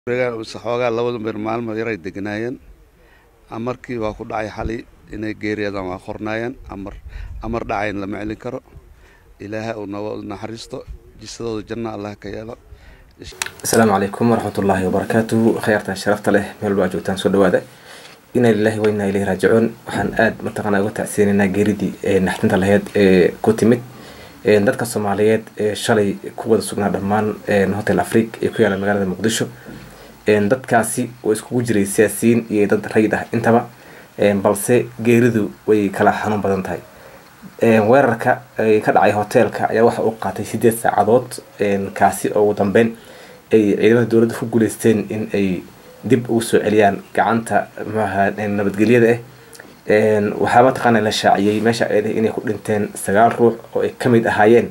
xoogaa labada bir maalmo yaray deganaayeen amarkii waa ku dhacay xali inay geeriyadaan waa qornaayeen amar amar dhacayn lama celin karo ilaahay uu noo naxariisto jisadooda janna allah ka yeelo asalaamu calaykum waraxmatullaahi wabarakaatuhu khayaartan sharafta leh meel baa joogtaan soo dhawaada inaa lilahi wa inaa ilayhi raajicuun waxaan aada mataqaanaa uga tacsiinaynaa geeridii ee naxdinta laheyd ee ku timid dadka soomaaliyeed ee shalay ku wada sugnaa dhammaan hotel afrique ee ku yaala magaalada muqdisho dadkaasi oo iskugu jiray siyaasiyiin iyo dad rayid ah intaba balse geeridu way kala xanuun badan tahay weerarka ka dhacay hoteelka ayaa waxa uu qaatay sideed saacadood kaasi oo ugu dambeyn ay ciidamada dowladda ku guuleysteen in ay dib ugu soo celiyaan gacanta maaha nabadgelyada ah waxaa mataqaana la shaaciyey meesha ay inay ku dhinteen sagaal ruux oo ay kamid ahaayeen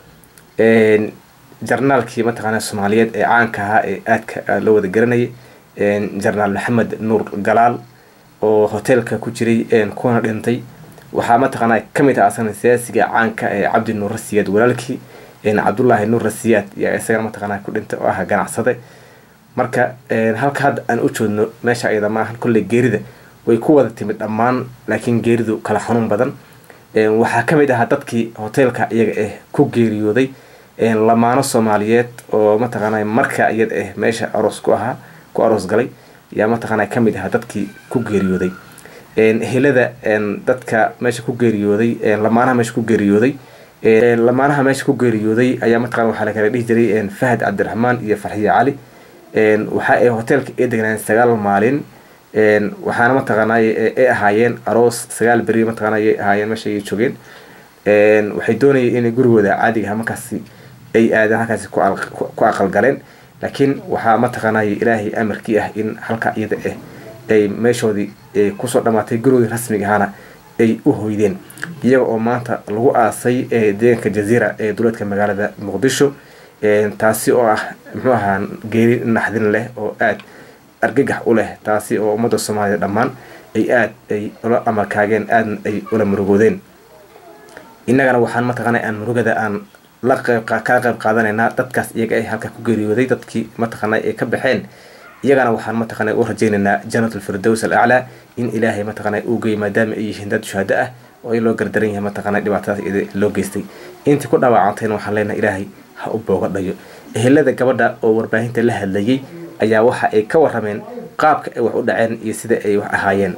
jarnaalkii mataqaana soomaaliyeed ee caanka ahaa ee aadka loo wada garanayay jarnaal maxamed nuur galaal oo hoteelka ku jiray kuna dhintay waxaa mataqaana kamid ah asagana siyaasiga caanka ee cabdi nuur rasiyaad walaalkii cabdullaahi nuur rasiyaad yaa isagana mataqaana ku dhintay oo ah ganacsade marka halka hadda aan u joodno meesha ayada maahan kolley geerida way ku wada timid dhammaan laakiin geeridu kala xanuun badan waxaa kamid ahaa dadkii hoteelka iyaga ah ku geeriyooday lamaano soomaaliyeed oo mataqaana marka iyada ah meesha aroos ku ahaa ku aroos galay yaa mataqaana kamid ahaa dadkii ku geeriyooday helada dadka meesha ku geeriyooday lamaanaha meesha ku geeriyooday lamaanaha meesha ku geeriyooday ayaa mataqana waxaa la kala dhihi jiray fahad cabdiraxmaan iyo farxiye cali waxa ay hoteelka ay deganayeen sagaal maalin waxaana mataqaana ay ahaayeen aroos sagaal beri mataqana ay ahaayeen meesha ay joogeen waxay doonayeen inay gurigooda caadiga markaasi ay aadeen halkaasi ku aqalgaleen laakiin waxaa mataqaana ilaahay amarkii ah in halka iyada ah ay meeshoodii kusoo dhamaatay gurigoodii rasmiga ahaana ay u hoydeen iyaga oo maanta lagu aasay deegaanka jaziira ee duleedka magaalada muqdisho taasi oo ah muxuu ahaa geeri naxdin leh oo aada argagax u leh taasi oo ummadda soomaaliyed dhammaan ay aada ay ula amarkaageen aadna ay ula murugoodeen innagana waxaan mataqaana aan murugada aan la qeyb kala qeyb qaadanaynaa dadkaas iyaga ay halka ku geeriyooday dadkii mataqaana ay ka baxeen iyagana waxaan mataqaana u rajaynaynaa janat alfirdows al aclaa in ilaahay mataqaana uu geey maadaama ay yihiin dad shuhado ah oo in loo gardaran yahay mataqaana dhibaatadaas iyada loo geystay intii ku dhaawacantayna waxaan leenahay ilaahay ha u booga dhayo ehelada gabadha oo warbaahinta la hadlayay ayaa waxa ay ka warameen qaabka ay wax u dhaceen iyo sida ay wax ahaayeen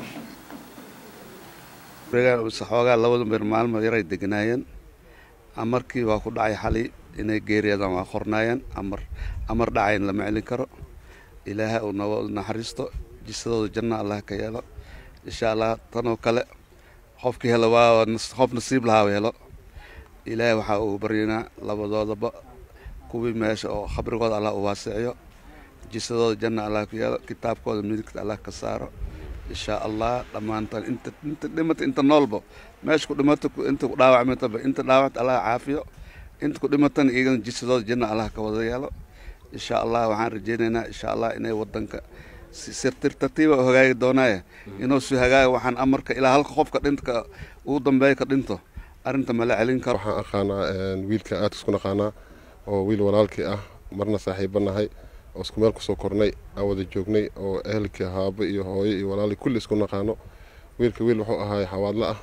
xoogaa labada bir maalmo yaray deganaayeen amarkii waa ku dhacay xali inay geeriyadaan waa qornaayeen amar amar dhacayn lama celin karo ilaahay uu noo naxariisto jisadooda janna allah ka yeelo insha allah tanoo kale qofkii helo waa qof nasiib lahaa helo ilaahay waxaa uu baryanaa labadoodaba kuwii meesha oo khabrigooda allah u waasiciyo jisadooda janna allah ka yeelo kitaabkooda midigta allah ka saaro insha allah dhammaantan inta inta dhimata inta noolba meesha ku dhimata inta ku dhaawacmataba inta dhaawacta allah caafiyo inta ku dhimatana iyagana jisadooda janna allah ka wada yeelo insha allah waxaan rajaynaynaa insha allah inay wadanka si tartiiba u hagaagi doonaaye inuu si hagaaga waxaan amarka ilaa halka qofka dhintka ugu dambeeya ka dhinto arrinta mala celin karo waxaan aqaanaa wiilka aad isku naqaanaa oo wiil walaalkii ah marna saaxiiba nahay oo isku meel kusoo kornay aan wada joognay oo ehelkii haabo iyo hooyo iyo walaali kulli isku naqaano wiilka wiil wuxuu ahaay xawaadle ah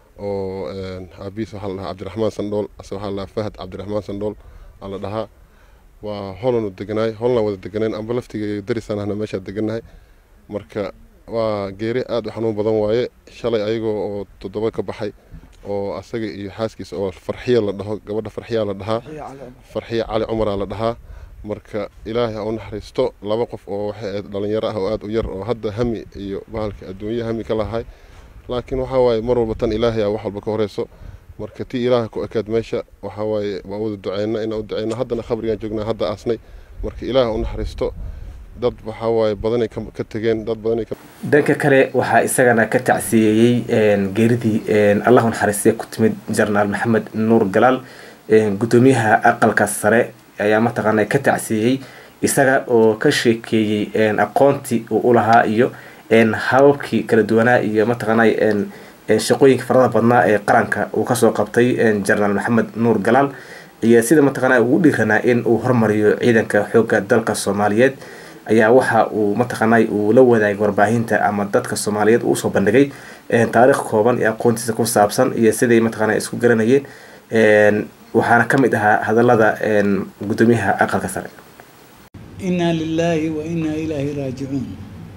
oo aabihiis waxaa la dhahaa cabdiraxmaan sandhool ase waxaa la dhahaa fahad cabdiraxmaan sandhool aa la dhahaa waa holanu deganaay holan wada deganayn amba laftiga darisaan ahna meeshaa deganahay marka waa geeri aada u xanuun badan waaye shalay ayagoo oo toddoba ka baxay oo asaga iyo xaaskiisa oo farxiya la dhaho gabadha farxiyaa la dhahaa farxiya cali cumaraa la dhahaa marka ilaahay ha u naxariisto laba qof oo waxay ahayd dhalinyaro ah oo aada u yar oo hadda hami iyo bahalka adduunye hami ka lahay laakiin waxaa waaye mar walba tan ilaahay a wax walba ka horeyso marka tii ilaaha ku ekaad meesha waxaa waaye waa wada duceyna inaan u duceyno haddana khabrigaan joognaa hadda aasnay marka ilaah u naxariisto dad waxaa waaye badanay ka tegeen dad badanay dhanka kale waxaa isagana ka tacsiyeeyey geeridii allahu naxariistay ku timid jarnaal maxamed nuur galaal guddoomiyaha aqalka sare ayaa mataqaana ka tacsiiyey isaga oo ka sheekeeyey aqoontii uu u lahaa iyo hababkii kala duwanaa iyo mataqaana shaqooyinka farada badnaa ee qaranka uu kasoo qabtay jenaraal maxamed nuur galaal iyo sida mataqaana ugu dhiiranaa in uu hormariyo ciidanka xooga dalka soomaaliyeed ayaa waxa uu mataqaanay uu la wadaagay warbaahinta ama dadka soomaaliyeed uu usoo bandhigay taariikh kooban ee aqoontiisa ku saabsan iyo siday mataqaana isku garanayeen waxaana ka mid ahaa hadalada guddoomiyaha aqalka sare innaa lilaahi wa innaa ilaahi raajicuun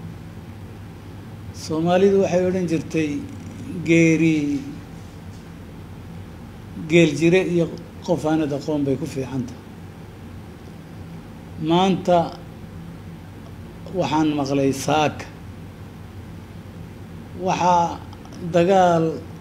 soomaalidu waxay odhan jirtay geeri geel jire iyo qof aanad aqoon bay ku fiican tahay maanta waxaan maqlay saaka waxaa dagaal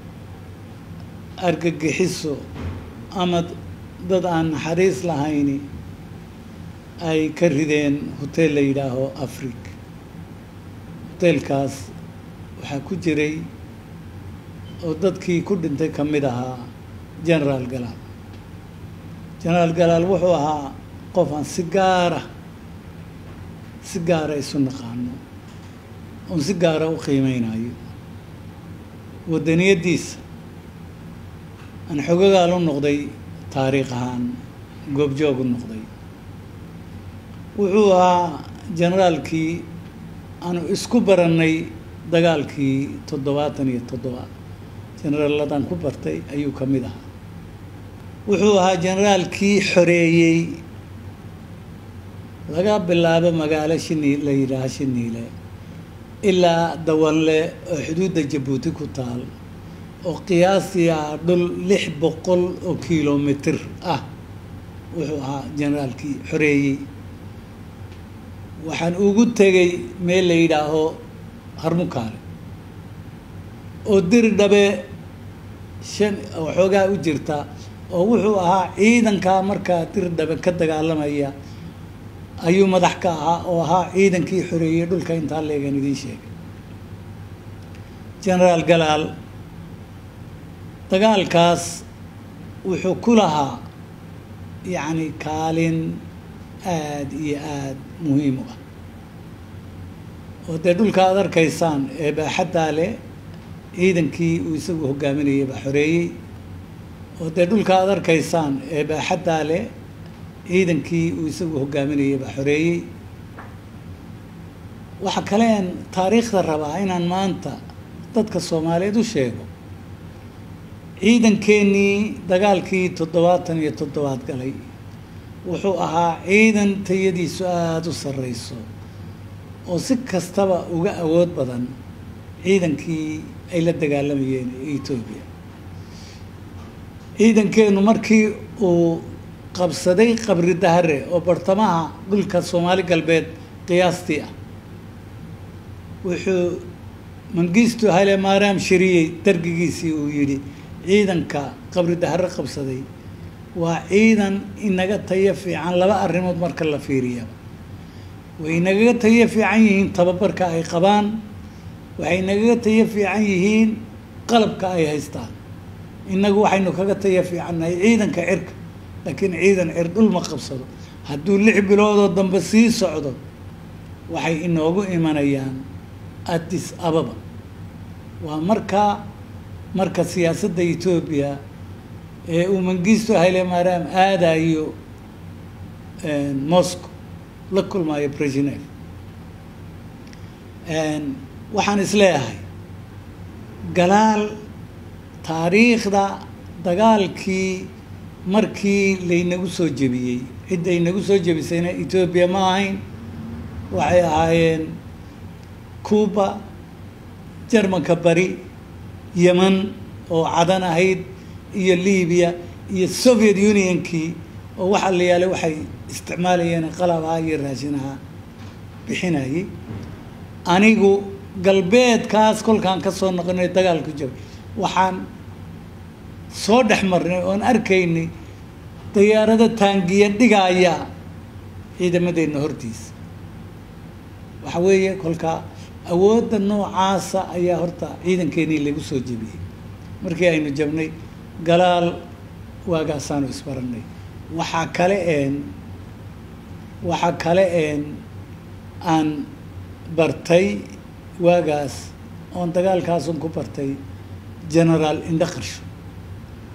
argagixiso ama dad aan naxariis lahayni ay ka rideen hoteel la yidhaaho afric hoteelkaas waxaa ku jiray oo dadkii ku dhintay ka mid ahaa generaal galaal generaal galaal wuxuu ahaa qof aan si gaara si gaara isu naqaano oon si gaara u qiimeynayo waddaniyaddiisa aan xogagaal u noqday taariikh ahaan goobjoog u noqday wuxuu ahaa generaalkii aanu isku barannay dagaalkii toddobaatan iyo toddoba generaaladan ku bartay ayuu ka mid ahaa wuxuu ahaa generaalkii xoreeyey laga bilaabo magaalo shini la yidhaaha shiniile ilaa dawanle oo xuduudda jabuuti ku taal oo qiyaastii ah dhul lix boqol oo kilomitr ah wuxuu ahaa generaalkii xoreeyey waxaan ugu tegay meel la yidhaaho harmukaale oo diri dhabe shan waxoogaa u jirta oo wuxuu ahaa ciidankaa markaa diri dhabe ka dagaalamaya ayuu madax ka ahaa oo ahaa ciidankii xoreeyey dhulka intaa leegan idiin sheegay generaal galaal dagaalkaas wuxuu ku lahaa yacni kaalin aada iyo aada muhiim u ah oo dee dhulka aada arkaysaan ee baaxaddaa leh ciidankii uu isagu hogaaminayay baa xoreeyey oo dee dhulka aada arkaysaan ee baaxaddaa leh ciidankii uu isagu hogaaminayay baa xoreeyey waxa kaleen taariikhda rabaa inaan maanta dadka soomaaliyeed u sheego ciidankeenii dagaalkii toddobaatan iyo toddobaad galay wuxuu ahaa ciidan tayadiisu aada u sarreyso oo si kastaba uga awood badan ciidankii ay la dagaalamayeen etoobiya ciidankeenu markii uu qabsaday qabri dahare oo bartamaha dhulka soomaali galbeed qiyaastii ah wuxuu mangistu hale maaraam shariyey dargigiisii uu yidhi ciidanka qabri dahare qabsaday waa ciidan inaga tayo fiican laba arrimood marka la fiiriyaba way inagaga tayo fiican yihiin tababarka ay qabaan waxay nagaga tayo fiican yihiin qalabka ay haystaan innagu waxaynu kaga tayo fiicannahay ciidanka cirka laakiin ciidan cir dhul ma qabsado hadduu lix biloodoo dambe sii socdo waxay inoogu imanayaan addis ababa waa markaa marka siyaasadda etoobiya ee uu mangisto hayle maaraam aadayo moscow la kulmaayo brezhnev waxaan isleeyahay galaal taariikhda dagaalkii markii laynagu soo jebiyey cidda aynagu soo jebisayna etoobiya ma ahayn waxay ahaayeen cuba jermanka bari yeman oo cadan ahayd iyo libiya iyo soviet unionkii oo waxa la yaalay waxay isticmaalayeen qalabaha iyo raashinaha bixinayay anigu galbeedkaas kolkaan ka soo noqonay dagaalku jabay waxaan soo dhex marnay oon arkaynay dayaarado taangiya dhigaya ciidamadeenna hortiisa waxa weeye kolkaa awoodda noocaasa ayaa horta ciidankeenii lagu soo jebiyey markii aynu jabnay galaal waagaasaanu isbarannay waxaa kale een waxaa kale een aan bartay waagaas oon dagaalkaasun ku bartay generaal indhaqarsho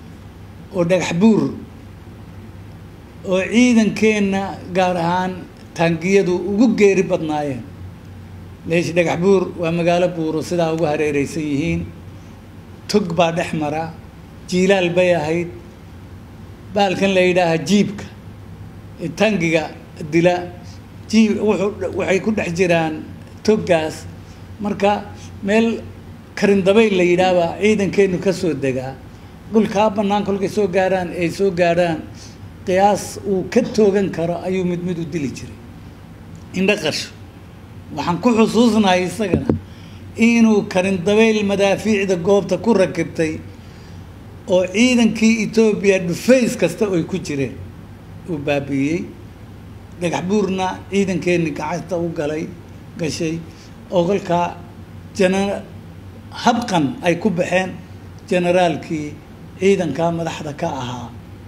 oo dhagax buur oo ciidankeenna gaar ahaan taangiyadu ugu geeri badnaayeen leesh dhagax buur waa magaalo buuro sidaa ugu hareereysan yihiin tog baa dhex mara jiilaal bay ahayd baalkan la yidhaaha jiibka ee taangiga dila jiib wuxuu waxay ku dhex jiraan toggaas marka meel karindabayl la yidhaahbaa ciidankeenu ka soo degaa dhulkaa bannaan kolkay soo gaarhaan ay soo gaadhaan qiyaas uu ka toogan karo ayuu mid mid u dili jiray indho qasho waxaan ku xusuusnahay isagana inuu karindabayl madaafiicda goobta ku rakibtay oo ciidankii etoobiya dhufays kasta oy ku jireen uu baabi'iyey dhagax buurna ciidankeeni gacanta u galay gashay oo kolkaa jana habqan ay ku baxeen generaalkii ciidankaa madaxda ka ahaa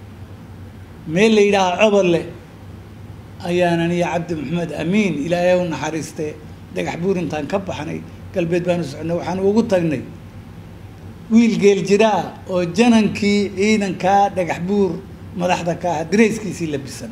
meel la yidhaaha cobolle ayaanan iyo cabdi maxamed amiin ilaahay u naxariiste dhagax buur intaan ka baxnay galbeed baanu socnay waxaan ugu tagnay wiil geel jiraa oo janankii ciidankaa dhagax buur madaxda ka ahaa dareyskiisii labisan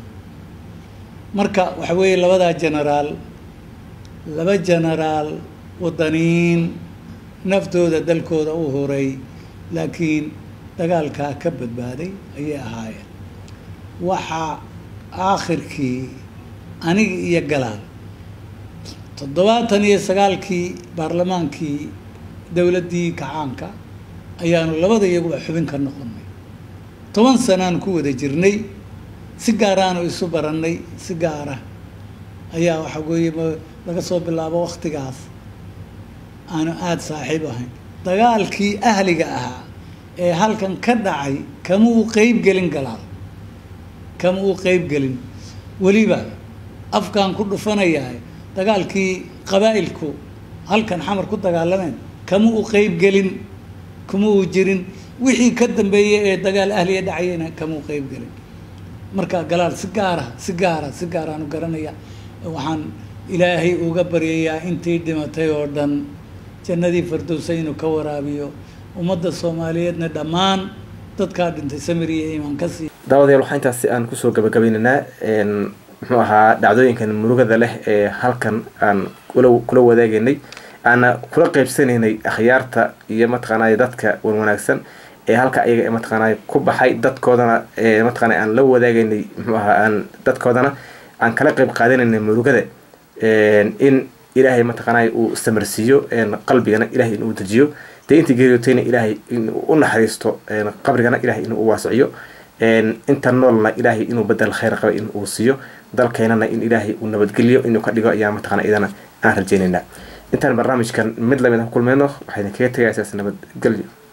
marka waxa weeye labadaa genaraal laba genaraal wadaniin naftooda dalkooda u horay laakiin dagaalkaa ka badbaaday ayay ahaayeen waxaa aakhirkii aniga iyo galaal toddobaatan iyo sagaalkii baarlamaankii dowladdii kacaanka ayaanu labada iyaguba xubin ka noqonnay toban sanaanu ku wada jirnay si gaaraanu isu barannay si gaara ayaa waxa weeye laga soo bilaabo waktigaas aanu aada saaxiib ahayn dagaalkii ahliga ahaa ee halkan ka dhacay kama uu qeyb gelin galaal kama uu qeyb gelin weliba afkaan ku dhufanayahay dagaalkii qabaa'ilku halkan xamar ku dagaalameen kama uu qeyb gelin kama uu jirin wixii ka dambeeyey ee dagaal ahliya dhacayena kama uu qeyb gelin marka galaal si gaara si gaara si gaaraanu garanaya waxaan ilaahay uga baryayaa intii dhimatay oo dhan jannadii fardowsa inuu ka waraabiyo ummadda soomaaliyeedna dhammaan dadkaa dhintay samir iyo iimaan ka sii daawadayaal waxaa intaas si aan kusoo gabagabaynaynaa muxuu ahaa dhacdooyinkan murugada leh ee halkan aan kula kula wadaageynay aana kula qeybsanaynay akhyaarta iyo mataqaanay dadka wan wanaagsan ee halka iyaga mataqaanay ku baxay dadkoodana mataqaanay aan la wadaageynay muxuu ahaa aan dadkoodana aan kala qeyb qaadanaynay murugada in ilaahay mataqaanay uu samarsiiyo qalbigana ilahay inuu dejiyo dee intii geeriyootayna ilaahay inuu u naxariisto qabrigana ilahay inuu u waasiciyo inta noolna ilaahay inuu badel khayr qaba in uu siiyo dalkeenana in ilaahay uu nabadgeliyo inuu ka dhigo ayaa mataqana idana aan rajeynaynaa intaan barnaamijkan mid lamid ah ku kulmeyno waxayna kaga tegaysaas nabadgelyo